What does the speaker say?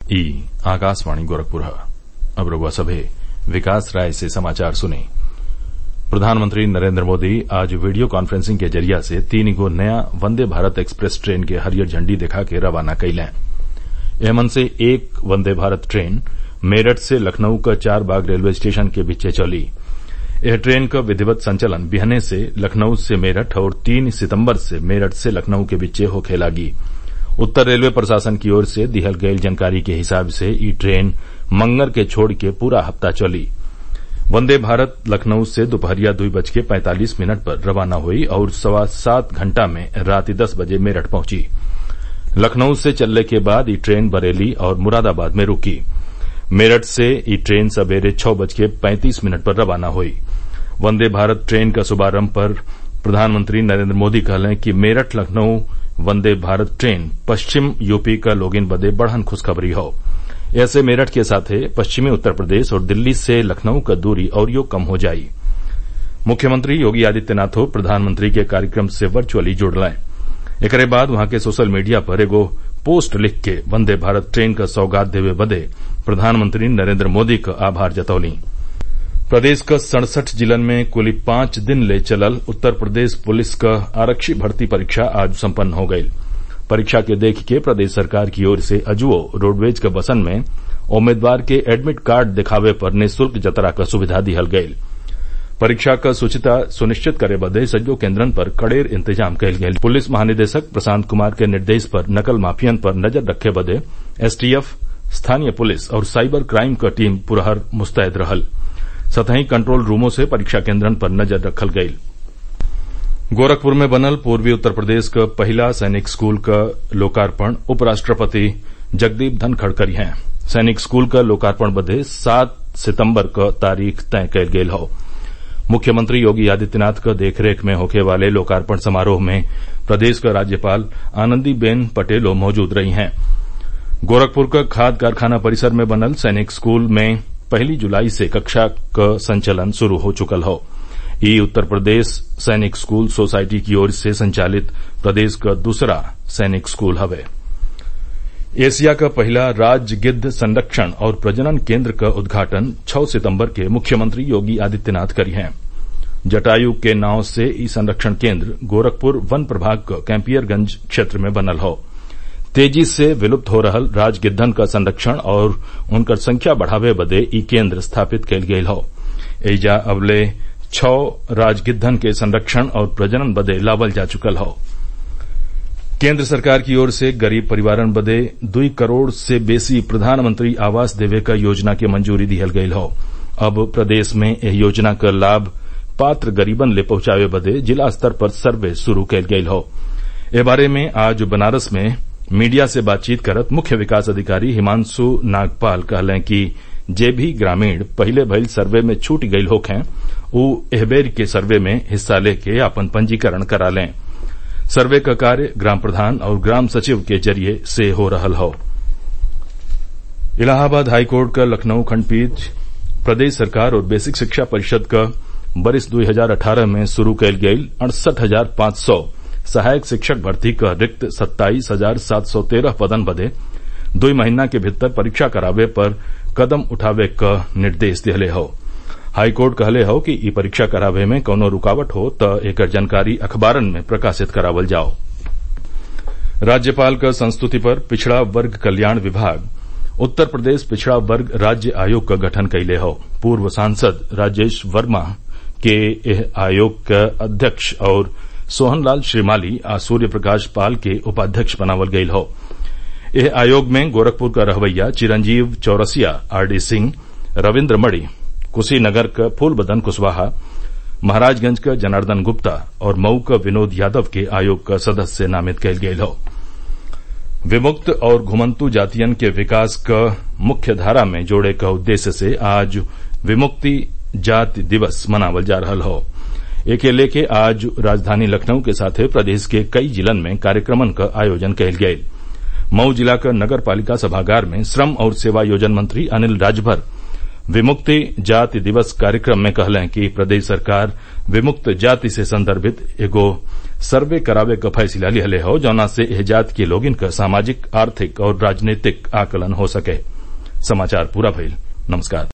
ई आकाशवाणी गोरखपुर अब रउआ सभे विकास राय से समाचार सुनी प्रधानमंत्री नरेन्द्र मोदी आज वीडियो कांफ्रेंसिंग के जरिया से तीन गो नया वंदे भारत एक्सप्रेस ट्रेन के हरियर झंडी देखा के रवाना कइलें एमन से एक वंदे भारत ट्रेन मेरठ से लखनऊ क चारबाग रेलवे स्टेशन के बीचे चली एह ट्रेन क विधिवत संचलन बिहने से लखनऊ से मेरठ और तीन सितम्बर से मेरठ से लखनऊ के बीचे होखे लागी उत्तर रेलवे प्रशासन की ओर से दिहल गईल जानकारी के हिसाब से ई ट्रेन मंगर के छोड़ के पूरा हफ्ता चली वंदे भारत लखनऊ से दोपहरिया दुई बज के पैंतालीस मिनट पर रवाना हुई और सवा सात घंटा में रात दस बजे मेरठ पहुंची लखनऊ से चलने के बाद ई ट्रेन बरेली और मुरादाबाद में रुकी मेरठ से ई ट्रेन सवेरे छह बज के पैंतीस मिनट पर रवाना हुई वंदे भारत ट्रेन का शुभारंभ पर प्रधानमंत्री नरेन्द्र मोदी कहलें कि मेरठ लखनऊ वंदे भारत ट्रेन पश्चिम यूपी क लोगिन बदे बड़हन खुशखबरी हौ ऐसे मेरठ के साथे पश्चिमी उत्तर प्रदेश और दिल्ली से लखनऊ क दूरी अउरियो कम हो जाई मुख्यमंत्री योगी आदित्यनाथो प्रधानमंत्री के कार्यक्रम से वर्चुअली जुड़लें एकरे बाद वहां के सोशल मीडिया पर एगो पोस्ट लिख के वंदे भारत ट्रेन क सौगात देवे बदे प्रधानमंत्री नरेन्द्र मोदी क आभार जतौली प्रदेश क सड़सठ जिलन में कुल पांच दिन ले चलल उत्तर प्रदेश पुलिस क आरक्षी भर्ती परीक्षा आज सम्पन्न हो गयी परीक्षा के देख के प्रदेश सरकार की ओर से अजुओ रोडवेज क बसन में उम्मीदवार के एडमिट कार्ड दिखावे पर निःशुल्क जतरा क सुविधा दिहल गयी परीक्षा क शुचिता सुनिश्चित करे बदे सज्जो केन्द्रन पर कड़ेर इंतजाम कयल गयल पुलिस महानिदेशक प्रशांत कुमार के निर्देश पर नकल माफियन पर नजर रखे बदे एसटीएफ स्थानीय पुलिस और साइबर क्राइम क टीम पुरहर मुस्तैद रहल सतही कंट्रोल रूमों से परीक्षा केन्द्रन पर नजर रखल गयी गोरखपुर में बनल पूर्वी उत्तर प्रदेश क पहिला सैनिक स्कूल क लोकार्पण उपराष्ट्रपति जगदीप धनखड़ करी हैं सैनिक स्कूल क लोकार्पण बदे सात सितम्बर क तारीख तय कयल गयल हौ मुख्यमंत्री योगी आदित्यनाथ क देखरेख में होखे वाले लोकार्पण समारोह में प्रदेश क राज्यपाल आनंदीबेन पटेलो मौजूद रही हैं गोरखपुर क खाद कारखाना परिसर में बनल सैनिक स्कूल में पहली जुलाई से कक्षा क संचलन शुरू हो चुकल हौ ई उत्तर प्रदेश सैनिक स्कूल सोसाइटी की ओर से संचालित प्रदेश क दूसरा सैनिक स्कूल हवे एशिया का पहला राज्य गिद्ध संरक्षण और प्रजनन केन्द्र का उद्घाटन 6 सितम्बर के मुख्यमंत्री योगी आदित्यनाथ करी हैं जटायु के नाव से ई संरक्षण केन्द्र गोरखपुर वन प्रभाग क कैंपियरगंज क्षेत्र में बनल हौ तेजी से विलुप्त हो रहल राज गिद्धन का संरक्षण और उनकर संख्या बढ़ावे बदे ई केन्द्र स्थापित कयल गयल हौ एइजा अबले छह राजगिद्धन के संरक्षण और प्रजनन बदे लावल जा चुकल हौ केन्द्र सरकार की ओर से गरीब परिवारन बदे दुई करोड़ से बेसी प्रधानमंत्री आवास देवे क योजना के मंजूरी दिहल गयल हौ अब प्रदेश में एह योजना क लाभ पात्र गरीबन ले पहुंचावे बदे जिला स्तर पर सर्वे शुरू कयल गयल हौ ए बारे में आज बनारस में मीडिया से बातचीत करत मुख्य विकास अधिकारी हिमांशु नागपाल कहलें कि जे भी ग्रामीण पहिले भइल सर्वे में छूट गईल होखें उ एहबेर के सर्वे में हिस्सा लेके आपन पंजीकरण करा लें सर्वे क कार्य ग्राम प्रधान और ग्राम सचिव के जरिये से हो रहल हौ इलाहाबाद हाईकोर्ट क लखनऊ खंडपीठ प्रदेश सरकार और बेसिक शिक्षा परिषद क बरिस 2018 में शुरू कयल गयल अड़सठ हजार पांच सौ सहायक शिक्षक भर्ती क रिक्त सत्ताईस हजार सात सौ तेरह पदन बदे दुई महीना के भीतर परीक्षा करावे पर कदम उठावे क निर्देश दिहले हौ हाईकोर्ट कहले हौ कि ई परीक्षा करावे में कौनो रुकावट हो त एकर जानकारी अखबारन में प्रकाशित करावल जाओ राज्यपाल क संस्तुति पर पिछड़ा वर्ग कल्याण विभाग उत्तर प्रदेश पिछड़ा वर्ग राज्य आयोग क गठन कइले हौ पूर्व सांसद राजेश वर्मा के एह आयोग क अध्यक्ष और सोहनलाल श्रीमाली आ सूर्य प्रकाश पाल के उपाध्यक्ष बनावल गयल हौ एह आयोग में गोरखपुर क रहवैया चिरंजीव चौरसिया आरडी सिंह रविन्द्र मणि कुशीनगर क फूलबदन कुशवाहा महराजगंज क जनार्दन गुप्ता और मऊ क विनोद यादव के आयोग क सदस्य नामित कयल गयल हौ विमुक्त और घुमन्तु जातियन के विकास क मुख्य धारा में जोड़े क उद्देश्य से आज विमुक्ति जाति दिवस मनावल जा रहल हौ एके लेके आज राजधानी लखनऊ के साथे प्रदेश के कई जिलन में कार्यक्रमन क आयोजन कयल गयल मऊ जिला क नगर पालिका सभागार में श्रम और सेवायोजन मंत्री अनिल राजभर विमुक्ति जाति दिवस कार्यक्रम में कहलें कि प्रदेश सरकार विमुक्त जाति से संदर्भित एगो सर्वे करावे क फैसला लिहले हौ जौना से एह जाति के लोगिन क सामाजिक आर्थिक और राजनीतिक आकलन हो सके समाचार पूरा भइल नमस्कार